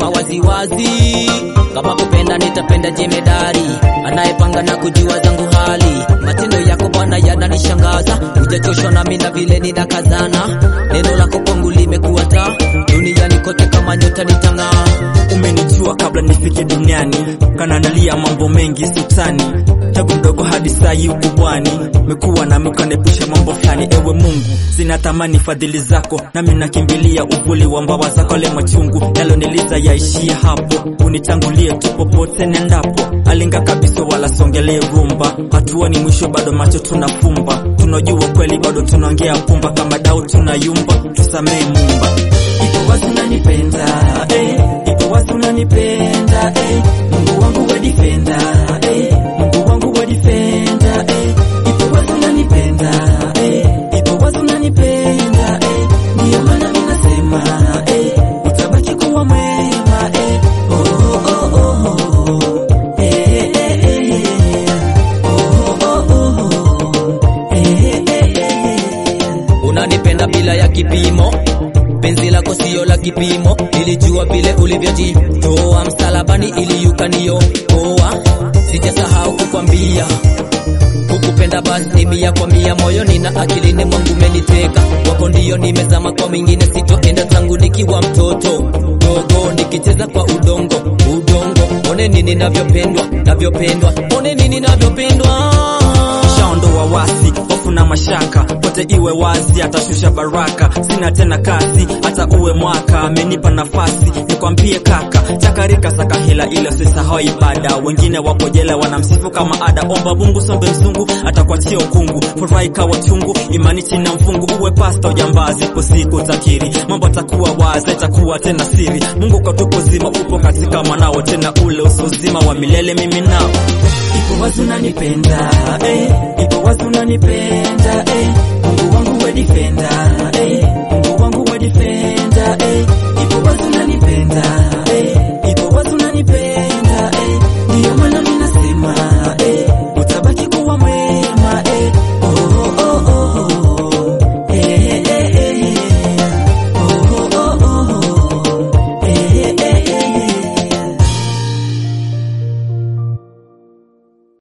nasema waziwazi kama kupenda nitapenda jemedari anayepanga na kujua zangu hali matendo yako bwana yananishangaza hujachoshwa nami na vile ninakazana neno lako kwangu limekuwa taa duniani kote kama nyota nitang'aa umenijua kabla nifike duniani kananalia mambo mengi sutani tangu mdogo hadi sai ukubwani mekuwa nami ukanepusha mambo fulani ewe mungu zinatamani fadhili zako nami nakimbilia uvuli wa mbawa zako le machungu yaloniliza yaishia hapo unitangulie tu popote nendapo alinga kabisa wala songelee rumba hatua ni mwisho bado macho tunafumba tunajua kweli bado tunaongea pumba kama dau tunayumba tusamee mumba ipo wazi unanipenda eh, ipo wazi unanipenda eh, Mungu wangu wa defender eh, Mungu wangu wa defender eh, ipo wazi unanipenda eh, ipo wazi unanipenda eh, ndio maana mimi nasema eh, utabaki kuwa mwema eh, oh oh oh oh eh eh eh oh oh oh eh eh eh unanipenda bila ya kipimo penzi lako sio la kipimo nilijua vile ulivyojitoa msalabani ili ukaniokoa sijasahau kukwambia kukupenda basi ni mia kwa mia moyoni na akilini mwangu meniteka wako ndio nimezama kwa mwingine sitoenda zangu nikiwa mtoto dogo nikicheza kwa udongo udongo one nini navyopendwa navyopendwa one nini navyopendwa shaondoa wasi hofu na mashaka pote iwe wazi atashusha baraka sina tena kasi hata uwe mwaka amenipa nafasi nikwambie kaka chakarika saka hela ila sisahau ibada wengine wapo jela wanamsifu kama ada omba mungu sombe mzungu atakwachia ukungu furaha ikawa chungu imani china mfungu uwe pasta ujambazi ipo siku takiri mambo atakuwa wazi itakuwa tena siri mungu katupo zima upo katika mwanao tena ule usozima wa milele mimi nao ipo wazi unanipenda eh, ipo wazi unanipenda eh, Mungu wangu we defender eh,